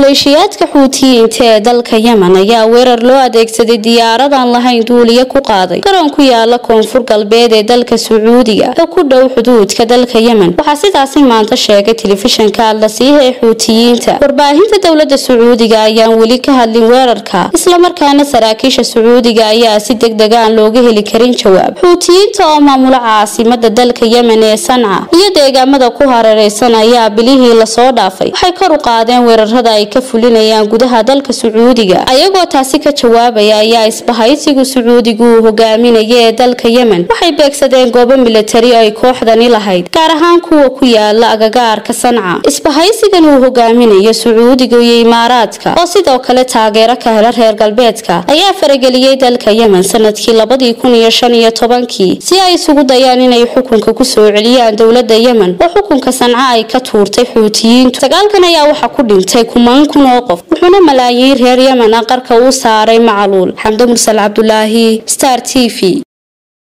maleeshiyaadka xuutiyiinta ee dalka yemen ayaa weerar loo adeegsaday diyaarad aan lahayn duuliye ku qaaday garoon ku yaala koonfur galbeed ee dalka sacuudiga oo ku dhow xuduudka dalka yemen waxaa sidaasi maanta sheegay telefishanka allasiiha ee xuutiyiinta warbaahinta dowlada sacuudiga ayaan weli ka hadlin weerarka islamarkaana saraakiisha sacuudiga ayaa si deg deg aan looga heli karin jawaab xuutiyiinta oo maamula caasimada dalka yemen ee sanca iyo deegaamada ku hareereysan ayaa bilihii lasoo dhaafay waxay kor u qaadeen weerarada ay ka fulinayaan gudaha dalka sacuudiga ayagoo taasi ka jawaabaya ayaa isbahaysigu sacuudigu uu hogaaminaya ee dalka yemen waxay beegsadeen goobo milatari ay kooxdani lahayd gaar ahaan kuwa ku yaala agagaarka sanca isbahaysigan uu hogaaminayo sacuudiga iyo imaaraadka oo sidoo kale taageero ka hela reer galbeedka ayaa farageliyey dalka yemen sanadkii labadii kun iyo shan iyo tobankii si ay isugu dayaan inay xukunka kusoo celiyaan dowlada yemen oo xukunka sanca ay ka tuurtay xuutiyiintu dagaalkan ayaa waxaa ku dhintay kumaan kun oo qof wuxuuna malaayiin reer yemen a qarka u saaray macaluul xamdo mursal cabdulaahi star t v